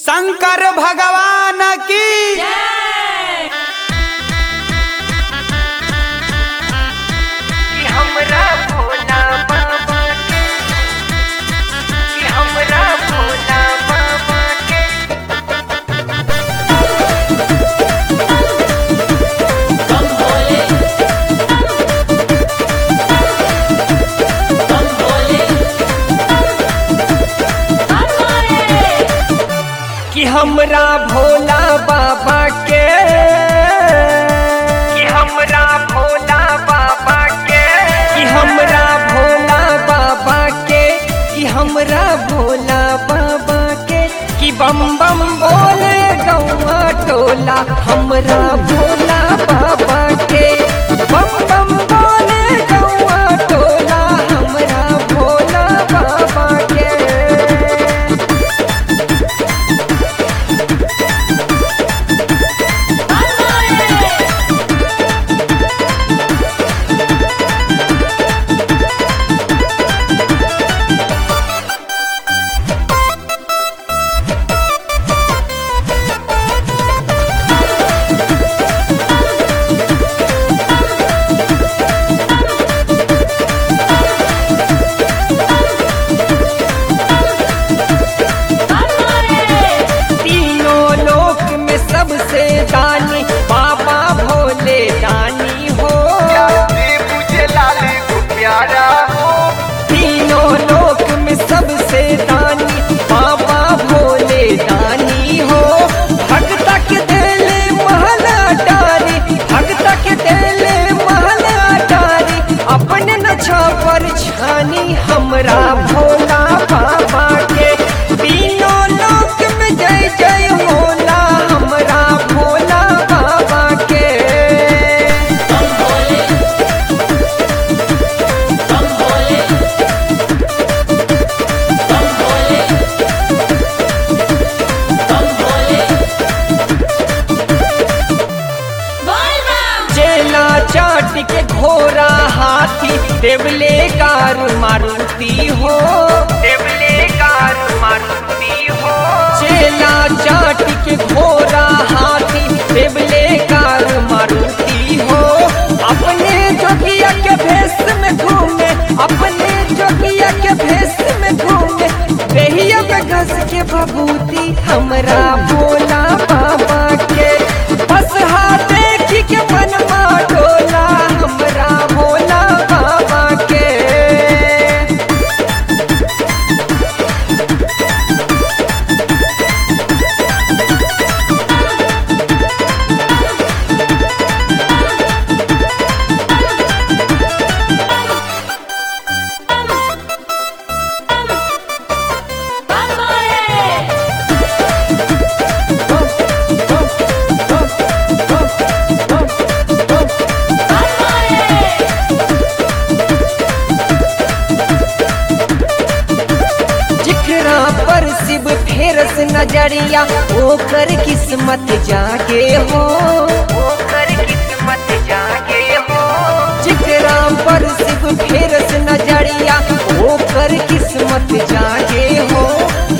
शंकर भगवान की कि हमरा भोला बाबा के कि हमरा भोला बाबा के कि हमरा भोला बाबा के कि हमरा भोला बाबा के कि हमरा भोला बाबा के कि हमरा भोला बाबा के कि बम बम बोले गौआ टोला हमरा भोला बाबा के बम बम बोले गौआ टोला हमरा भोला बाबा के तीनों लोक में सबसे दानी बाबा भोले दानी हो मुझे लाली को प्यारा हो तीनों लोक में सबसे दानी बाबा भोले दानी हो भक्त के दिले महला डारी भक्त के दिले महला डारी अपने न छापर छानी हमरा भोला बाबा के तीनों लोक में जय जय होला हमरा भोला बाबा के चेला चाट के घोड़ा हाथी देवले कार मारुति हो देवले कार मारुति हो चेला चाट के घोड़ा हाथी देवले कार मारुति हो अपने जोगिया के भेष में घूमे अपने जोगिया के भेष में घूमे देहिया में घस के बबूती हमरा भोला बाबा के बस हाथ देखी के मन डोला हमरा भोला बाबा के जिकरा पर शिव फेरस नजरिया ओकर किस्मत जागे हो ओकर किस्मत जागे हो जिकरा पर शिव फेरस नजरिया ओकर किस्मत जागे हो